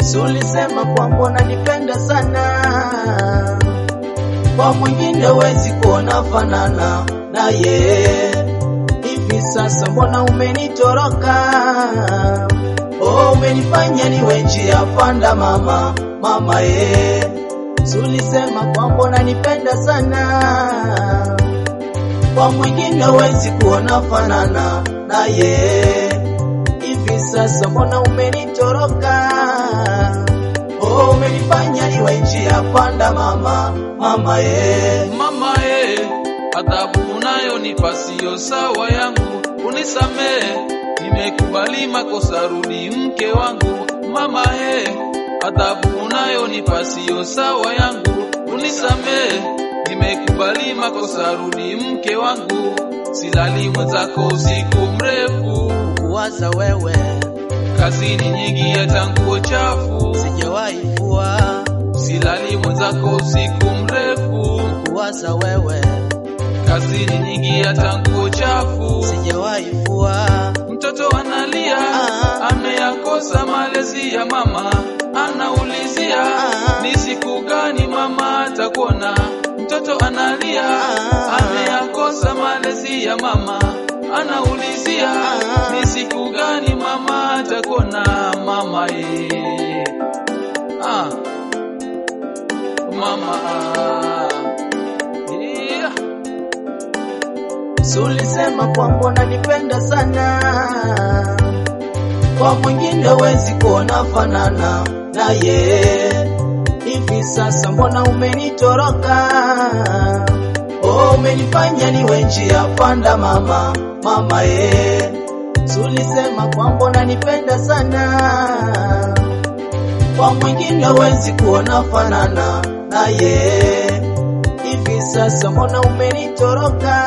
Sulisema kwamba unanipenda sana, kwa mwingine wezi kuona fanana naye. Hivi sasa mbona umenitoroka? Oh, umenifanya niwe njia panda mama, mama ye. Sulisema kwamba unanipenda sana, kwa mwingine wezi kuona fanana naye. Hivi sasa mbona umenitoroka? Oh, umenifanya niwe njia panda mama, mama ye. Mama e, adhabu unayonipa siyo sawa yangu, unisamehe, nimekubali makosa, rudi mke wangu. Mama e, adhabu unayonipa siyo sawa yangu, unisamehe, nimekubali makosa, rudi mke wangu. Silali mwenzako usiku mrefu, Kuwaza wewe kazini nyingi hata nguo chafu. sijawahi kuwa, Silali mwenzako usiku mrefu, kuwaza wewe kazini nyingi hata nguo chafu. sijawahi kuwa. Mtoto analia, Ah. ameyakosa malezi ya mama, anaulizia Ah. ni siku gani mama atakuona. Mtoto analia, Ah. ameyakosa malezi ya mama, anaulizia Ah. ni siku gani mama atakuona. Mama ye, ah. mama yeah. Sulisema kwamba unanipenda sana, kwa mwingine wezi kuona fanana naye. Hivi sasa mbona umenitoroka? Oh, umenifanya niwe njia panda mama, mama ye. Sulisema kwamba unanipenda sana, kwa mwingine wezi kuona fanana naye. Hivi sasa mbona umenitoroka?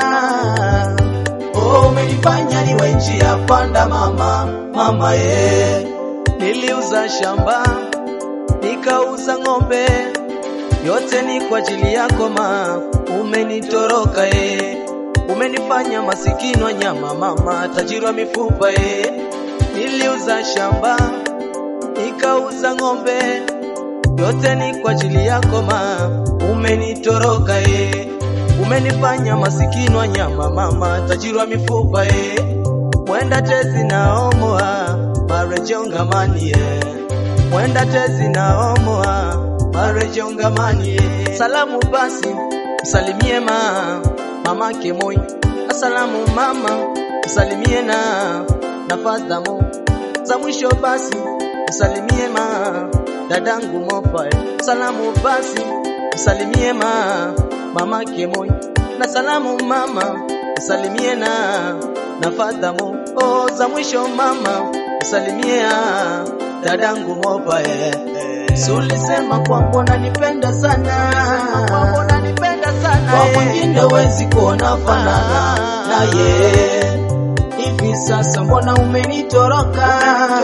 Oh, umenifanya niwe njia panda mama, mama ye. Niliuza shamba nikauza ng'ombe, yote ni kwa ajili yako ma, umenitoroka ye. Umenifanya masikini wa nyama mama, tajiri wa mifupa ye. Niliuza shamba nikauza ng'ombe, yote ni kwa ajili yako ma, umenitoroka ye. Umenifanya masikini wa nyama mama, tajiri wa mifupa ye. Mwenda tezi naomoa marejongamani ye. Mwenda tezi naomoa marejongamani ye. Salamu basi msalimie ma mamake Moi. Asalamu mama msalimie na na fadhamo za mwisho basi msalimie ma dadangu Mopa. Salamu basi msalimie ma mamake Moi. Na salamu mama msalimie na na fadhamo oh, za mwisho mama msalimie ah, dadangu Mopa eh. Sulisema kwamba unanipenda sana, kwamba unanipenda sana, kwa mwingine wezi kuona fanana naye. Hivi sasa mbona umenitoroka?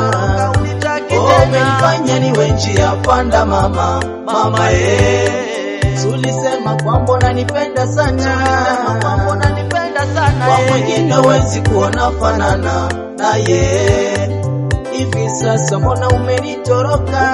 Oh, umenifanya niwe njia panda mama, mama ye. Sulisema kwamba unanipenda sana, kwamba unanipenda sana, kwa mwingine wezi kuona fanana naye. Hivi sasa mbona umenitoroka?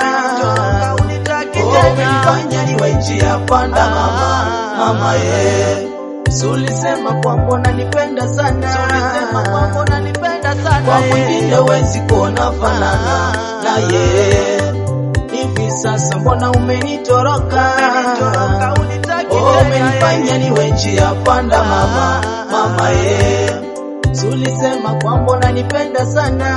Oh, umenifanya niwe njia panda mama, mama ye. Sulisema kwamba unanipenda sana, sulisema kwamba unanipenda sana, kwa mwingine wezi kuona fanana naye. Hivi sasa mbona umenitoroka? Oh, umenifanya niwe njia panda mama, mama ye. Sulisema kwamba unanipenda sana,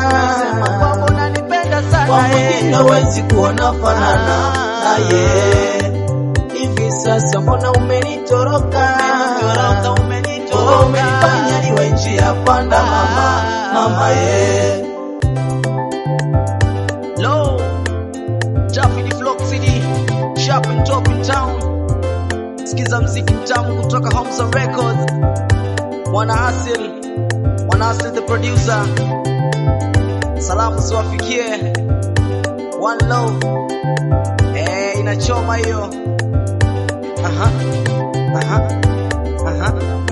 kwa mwingine wezi kuona fanana naye. Hivi sasa mbona umenitoroka? Oh, umenifanya niwe njia panda mama, mama ye. Low, Jaffi the Flock City, sharp and top in town. Sikiza mziki mtamu kutoka Homza Records. Mwana Asil, Mwana Asil the producer. Salamu ziwafikie. One love. Eh, inachoma hiyo. Aha. Aha. Aha.